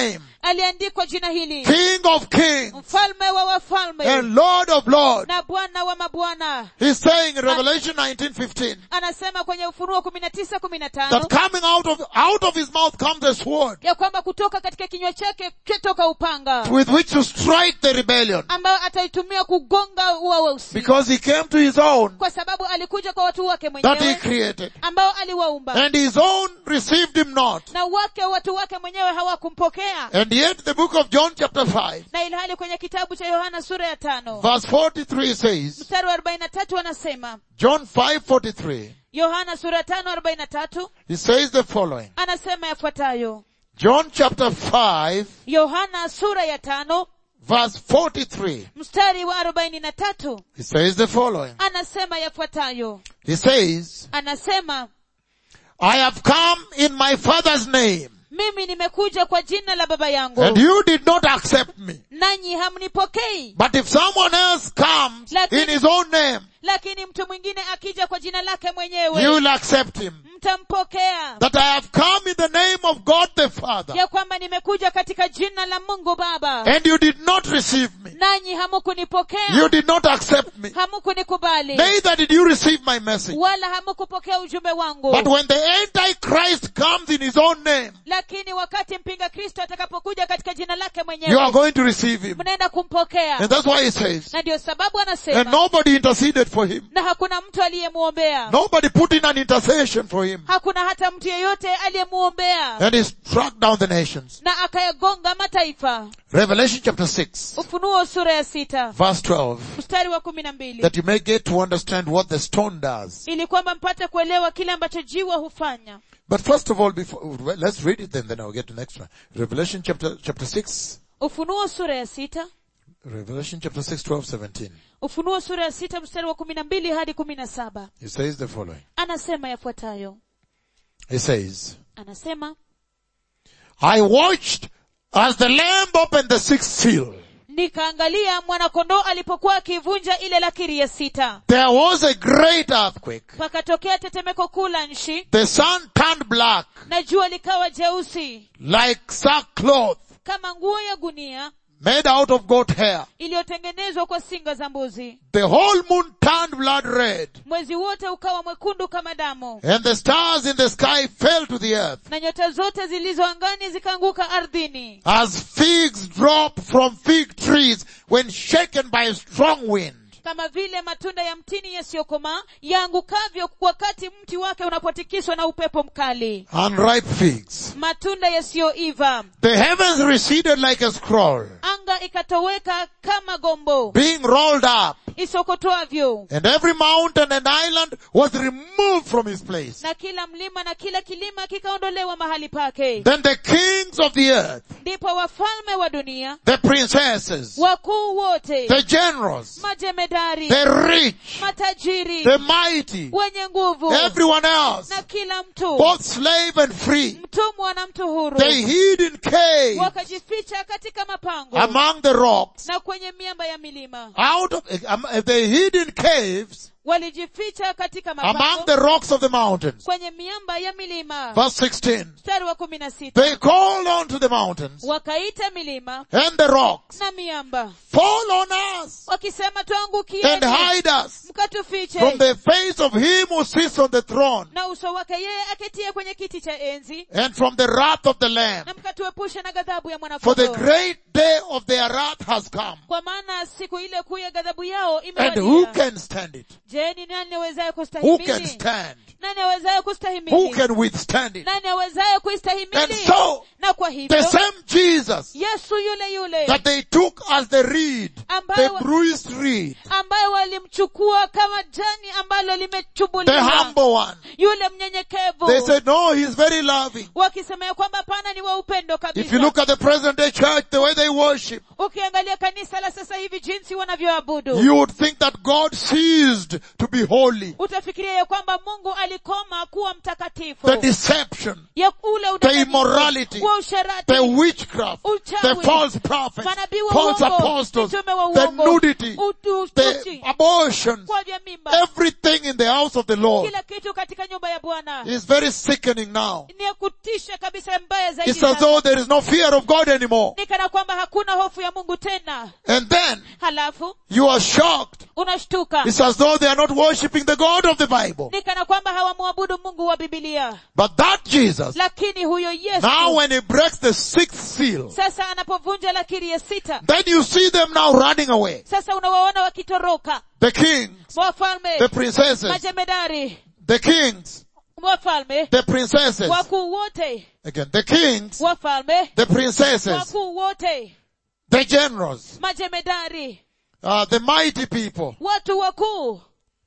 aliandikwa jina hili King of kings mfalme wa wafalme and Lord of lords. na bwana wa mabwana He's saying in Revelation 19:15 anasema kwenye ufunuo kumi na tisa kumi na tano that coming out of out of his mouth comes a sword ya kwamba kutoka katika kinywa chake kitoka upanga with which to strike the rebellion ambayo ataitumia kugonga ua weusi because he came to his own kwa sababu alikuja kwa watu wake that he mwenyewe created ambao aliwaumba and his own received him not. na wake watu wake mwenyewe hawakumpokea And yet the book of John chapter 5 na ilhali kwenye kitabu cha yohana sura ya tano verse 43 says, mstari wa arobaini na tatu anasema John 5:43, yohana sura ya tano arobaini na tatu he says the following. anasema yafuatayo John chapter 5 yohana sura ya tano verse 43, mstari wa arobaini na tatu he says the following. anasema yafuatayo He says, anasema I have come in my father's name mimi nimekuja kwa jina la baba yangu and you did not accept me. nanyi hamnipokei But if someone else comes Lakini- in his own name, lakini mtu mwingine akija kwa jina lake you mwenyewe will accept him. mtampokea That I have come in the name of God the Father ya kwamba nimekuja katika jina la mungu baba and you did not receive me. nanyi hamukunipokea You did not accept me. hamukunikubali Neither did you receive my message. wala hamukupokea ujumbe wangu But when the Antichrist comes in his own name, lakini wakati mpinga kristo atakapokuja katika jina lake you are mwenyewe going to receive him. mnaenda kumpokea And that's why he says, na ndio sababu and anasema nobody interceded for him. na hakuna mtu aliyemwombea Nobody put in an intercession for him. hakuna hata mtu yeyote aliyemwombea And he struck down the nations. na akayagonga mataifa Revelation chapter 6, ufunuo sura ya sita verse 12, mstari wa kumi na mbili that you may get to understand what the stone does. ili kwamba mpate kuelewa kile ambacho jiwa hufanya But first of all, before, well, let's read it then, then I'll get to the next one. Revelation chapter, chapter 6, ufunuo sura ya sita Revelation chapter 6, 12, 17. ufunuo sura ya sita mstari wa kumi na mbili hadi kumi na saba He says the following. anasema yafuatayo He says, anasema I watched as the lamb opened the sixth seal. nikaangalia mwanakondoo alipokuwa akivunja ile lakiri ya sita There was a great earthquake. pakatokea tetemeko kuu la nchi The sun turned black na jua likawa jeusi like sackcloth kama nguo ya gunia made out of goat hair. iliyotengenezwa kwa singa za mbuzi The whole moon turned blood red mwezi wote ukawa mwekundu kama damu and the stars in the sky fell to the earth na nyota zote zilizo angani zikaanguka ardhini as figs drop from fig trees when shaken by a strong wind. kama vile matunda ya mtini yasiyokomaa yaangukavyo wakati mti wake unapotikiswa na upepo mkali Unripe figs. matunda yasiyoiva The heavens receded like a scroll, anga ikatoweka kama gombo being rolled up, isokotwavyo and every mountain and island was removed from his place. na kila mlima na kila kilima kikaondolewa mahali pake Then the kings of the earth, ndipo wafalme wa dunia the princesses, wakuu wote the generals, majemedari the rich, matajiri the mighty, wenye nguvu everyone else, na kila mtu both slave and free, mtumwa na mtu huru they hid in caves wakajificha katika mapango among the rocks. na kwenye miamba ya milima Out of, um, they hid in caves walijificha katika among mapango the rocks of the mountains. kwenye miamba ya milima Verse 16. mstari wa kumi na sita They called unto the mountains wakaita milima and the rocks, na miamba fall on us wakisema and tuangukieni hide us mkatufiche from the face of him who sits on the throne na uso wake yeye aketie kwenye kiti cha enzi and from the wrath of the Lamb. na mkatuepushe na ghadhabu ya For the mwanakondoo great day of their wrath has come. kwa maana siku ile kuu ya ghadhabu yao And who imewadia can stand it? je ni nani awezaye Who can kustahimili stand? nani awezaye Who kustahimili can withstand it? nani awezaye And kuistahimili so, na kwa the hivyo same Jesus yesu yule yule that they took as the reed, the ambaye bruised reed, ambaye walimchukua kama jani ambalo the limechubuliwa humble one. yule mnyenyekevu They said, no, he's very loving. wakisema ya kwamba pana ni wa upendo If you kabisa look at the present day church, the way they worship, ukiangalia kanisa la sasa hivi jinsi wanavyoabudu you would think that God ceased to be holy. utafikiria ya kwamba mungu alikoma kuwa mtakatifu The deception, ya ule the udanganyifu, immorality, wa usherati the witchcraft, Uchawi. the false prophets, manabii wa false uongo apostles, mitume wa the uongo nudity, utu- the uchi, abortions, kwa vya mimba everything in the house of the Lord kila kitu katika nyumba ya bwana is very sickening now. ni ya kutisha kabisa mbaya zaidi It's as sana. though there is no fear of God anymore. ni kana kwamba hakuna hofu ya mungu tena And then halafu you are shocked. unashtuka It's as though they are not worshipping the God of the Bible. ni kana kwamba hawamwabudu mungu wa bibilia But that Jesus, lakini huyo yesu now when he breaks the sixth seal, sasa anapovunja lakiri ya sita then you see them now running away. sasa unawaona wakitoroka The kings, wafalme the princesses, majemedari the kings, wafalme the princesses, wakuu wote again, the kings, wafalme the princesses, wakuu wote the generals, majemedari uh, the mighty people, watu wakuu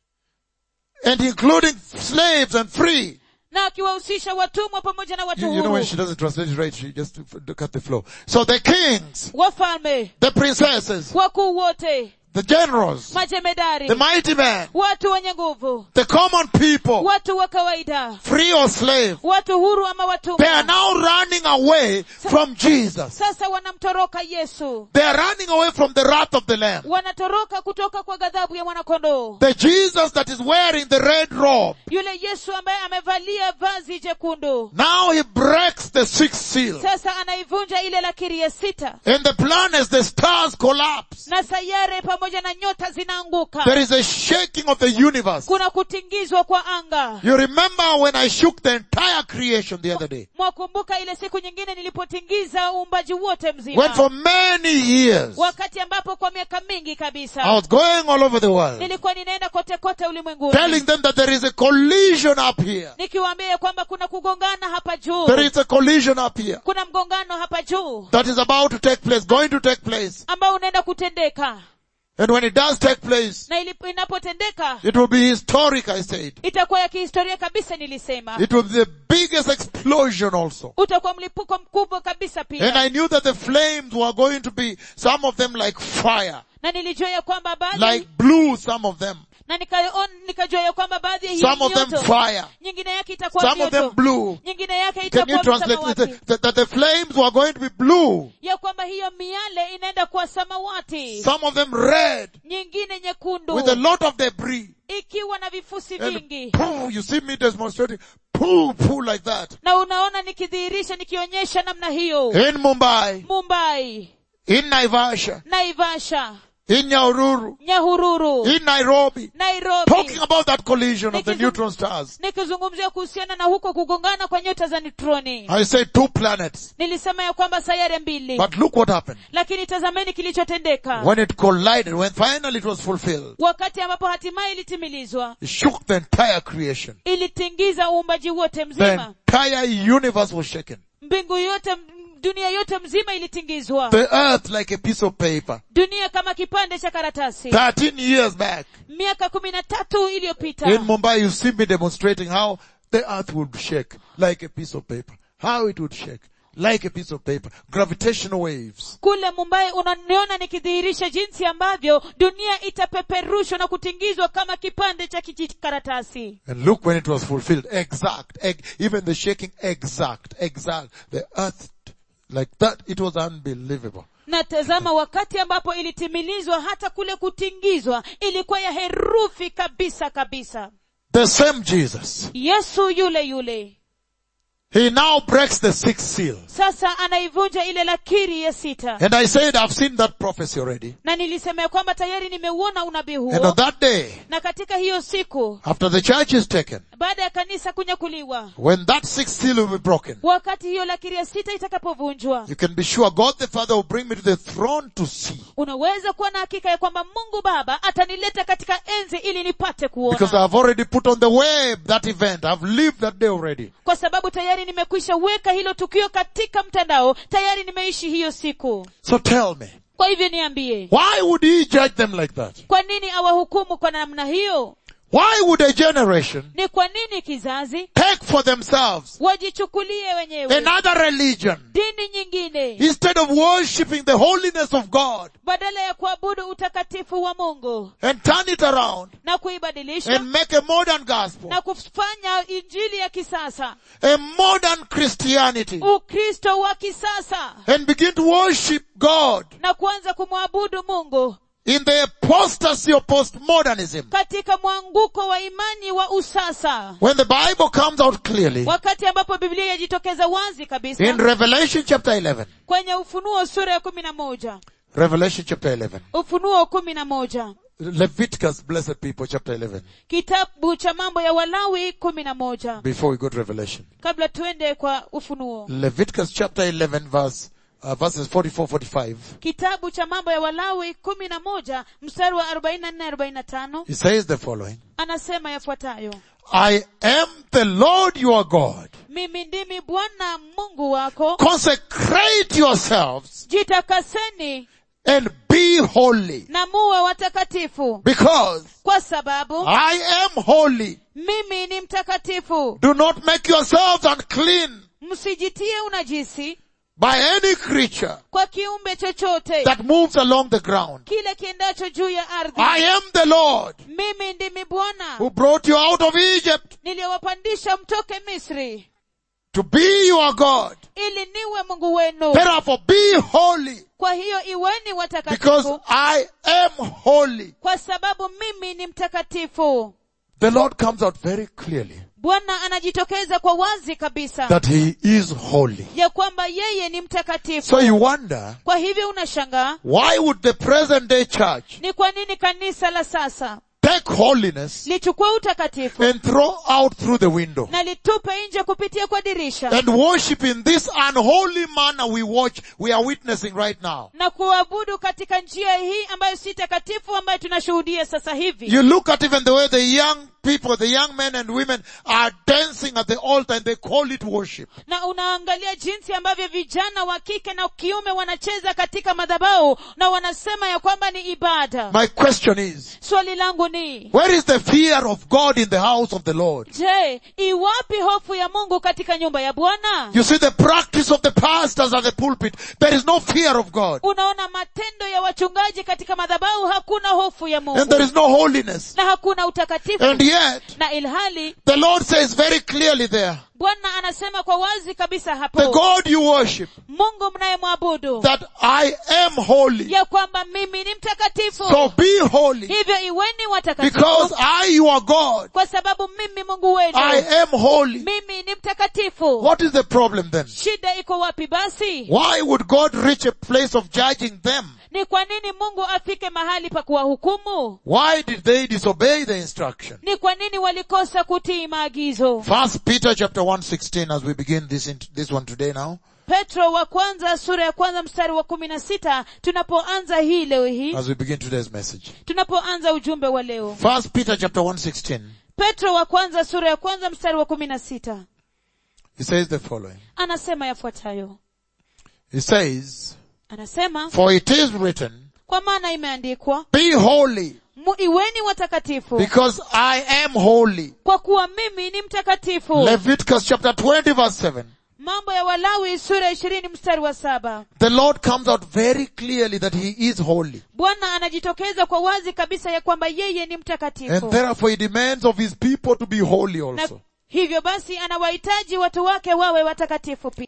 and including slaves and free. na akiwahusisha watumwa pamoja na watu You, you know when huru she doesn't translate it right, she just f- cut the flow. So the kings, wafalme the princesses, wakuu wote the generals, majemedari the mighty men, watu wenye nguvu the common people, watu wa kawaida free or slave, watu huru ama they are watumwa now running away from Jesus. sasa wanamtoroka yesu They are running away from the wrath of the Lamb. wanatoroka kutoka kwa ghadhabu ya mwanakondoo The Jesus that is wearing the red robe. yule yesu ambaye amevalia vazi jekundu Now he breaks the sixth seal. sasa anaivunja ile lakiri ya sita And the plan as the stars collapse. na sayare pamoja na nyota zinaanguka There is a shaking of the universe. kuna kutingizwa kwa anga You remember when I shook the entire creation the other day? mwakumbuka ile siku nyingine nilipotingiza uumbaji wote When mzima for many years wakati ambapo kwa miaka mingi I kabisa was going all over the world nilikuwa ninaenda kote kote ulimwenguni telling them that there is a collision up here. nikiwaambia ya kwamba kuna kugongana hapa juu There is a collision up here kuna mgongano hapa juu that is about to take place, going to take place. ambao unaenda kutendeka And when it does take place, na ilip- inapotendeka it will be historic, I said. itakuwa ya kihistoria kabisa nilisema It will be the biggest explosion also. utakuwa mlipuko mkubwa kabisa And pia I knew that the flames were going to be, some of them like fire, na nilijua ya kwamba baadhi like blue, some of them, na nikaon- nikajua ya kwamba baadhi ya hiyo some of them mioto fire, nyingine yake itakuwa some of them mioto blue. nyingine yake Can you itakuwa translate it? samawati That, that the flames were going to be blue, ya kwamba hiyo miale inaenda kuwa samawati some of them red, nyingine nyekundu with a lot of debris. ikiwa na vifusi And vingi pooh, you see me demonstrating, pooh, pooh, like that. na unaona nikidhihirisha nikionyesha namna hiyo In Mumbai, mumbai in Naivasha, naivasha in Nyahururu, nyahururu in Nairobi, nairobi talking about that collision of the Nikizung- neutron stars. nikizungumzia kuhusiana na huko kugongana kwa nyota za neutroni I said two planets. nilisema ya kwamba sayare mbili But look what happened. lakini tazameni kilichotendeka When it collided, when finally it was fulfilled, wakati ambapo hatimaye ilitimilizwa it shook the entire creation. ilitingiza uumbaji wote The mzima entire universe was shaken. mbingu yote m- dunia yote mzima ilitingizwa The earth like a piece of paper. dunia kama kipande cha karatasi 13 years back, miaka kumi na tatu iliyopita in Mumbai, you see me demonstrating how the earth would shake like a piece of paper. How it would shake like a piece of paper. Gravitational waves. kule mumbai unaniona nikidhihirisha jinsi ambavyo dunia itapeperushwa na kutingizwa kama kipande cha kijikaratasi And look when it was fulfilled. Exact. Ex- even the shaking exact. Exact. The earth like that. It was unbelievable. na tazama wakati ambapo ilitimilizwa hata kule kutingizwa ilikuwa ya herufi kabisa kabisa The same Jesus. yesu yule yule He now breaks the sixth seal. sasa anaivunja ile lakiri ya sita And I said, I've seen that prophecy already. na nilisema ya kwamba tayari nimeuona unabii And huo on that day, na katika hiyo siku after the church is taken, baada ya kanisa kunyakuliwa when that sixth seal will be broken, wakati hiyo lakiri ya sita itakapovunjwa you can be sure God the Father will bring me to the throne to see. unaweza kuwa na hakika ya kwamba mungu baba atanileta katika enzi ili nipate Because kuona I've already put on the web that event. I've lived that day already. kwa sababu tayari nimekwisha weka hilo tukio katika mtandao tayari nimeishi hiyo siku So tell me, kwa hivyo niambie why would he judge them like that? kwa nini awahukumu kwa namna hiyo Why would a generation ni kwa nini kizazi take for themselves wajichukulie wenyewe another religion dini nyingine wengine instead of worshipping the holiness of God badala ya kuabudu utakatifu wa mungu and turn it around na kuibadilisha and make a modern gospel, na kufanya injili ya kisasa a modern Christianity, ukristo wa kisasa and begin to worship God na kuanza kumwabudu mungu in the apostasy of postmodernism. katika mwanguko wa imani wa usasa When the Bible comes out clearly wakati ambapo biblia yajitokeza wazi kabisa in Revelation chapter 11, kwenye ufunuo sura ya kumi na moja Revelation chapter 11, ufunuo kumi na moja Leviticus, blessed people, chapter 11, kitabu cha mambo ya walawi kumi na moja before we go to Revelation. kabla tuende kwa ufunuo Leviticus chapter 11 verse, uh, verses 44, 45. kitabu cha mambo ya walawi kumi na moja mstari wa arobaini na nne arobaini na tano He says the following. anasema yafuatayo I am the Lord your God. mimi ndimi bwana mungu wako Consecrate yourselves jitakaseni and be holy na muwe watakatifu because kwa sababu I am holy. mimi ni mtakatifu Do not make yourselves unclean msijitie unajisi by any creature kwa kiumbe chochote that moves along the ground. kile kiendacho juu ya ardhi I am the Lord mimi ndimi bwana who brought you out of Egypt niliyowapandisha mtoke misri to be your God. ili niwe mungu wenu Therefore be holy kwa hiyo iweni because watakatifu I am holy. kwa sababu mimi ni mtakatifu The Lord comes out very clearly bwana anajitokeza kwa wazi kabisa that He is holy. ya kwamba yeye ni mtakatifu So you wonder, kwa hivyo unashangaa why would the present day church ni kwa nini kanisa la sasa take holiness lichukue utakatifu and throw out through the window na litupe nje kupitia kwa dirisha and worship in this unholy manner we watch, we are witnessing right now. na kuabudu katika njia hii ambayo si takatifu ambayo tunashuhudia sasa hivi You look at even the way the young people, the young men and women are dancing at the altar and they call it worship. na unaangalia jinsi ambavyo vijana wa kike na kiume wanacheza katika madhabahu na wanasema ya kwamba ni ibada My question is, swali langu ni where is the fear of God in the house of the Lord? je iwapi hofu ya mungu katika nyumba ya bwana You see the practice of the pastors at the pulpit. There is no fear of God. unaona matendo ya wachungaji katika madhabahu hakuna hofu ya And there mungu is no holiness. na hakuna utakatifu And yet, na ilhali the Lord says very clearly there, bwana anasema kwa wazi kabisa the hapo God you worship, mungu mnayemwabudu that I am holy. ya kwamba mimi ni mtakatifu So be holy. hivyo iweni Because watakatifu I, your God, kwa sababu mimi mungu wenu I am holy. mimi ni mtakatifu What is the problem then? shida iko wapi basi Why would God reach a place of judging them? ni kwa nini mungu afike mahali pa kuwahukumu Why did they disobey the instruction? ni kwa nini walikosa kutii maagizo First Peter chapter 116 as we begin this, in, this one today now. petro wa kwanza sura ya kwanza mstari wa kumi na sita tunapoanza hii leo hii As we begin today's message. tunapoanza ujumbe wa leo First Peter chapter 116. petro wa kwanza sura ya kwanza mstari wa kumi na sita He says the following. anasema yafuatayo He says, anasema For it is written, kwa maana imeandikwa Be holy, "Mu- iweni watakatifu because I am holy. kwa kuwa mimi ni mtakatifu Leviticus chapter 20 verse 7. mambo ya walawi sura ya ishirini mstari wa saba The Lord comes out very clearly that He is holy. bwana anajitokeza kwa wazi kabisa ya kwamba yeye ni And mtakatifu therefore He demands of His people to be holy na also. hivyo basi anawahitaji watu wake wawe watakatifu pia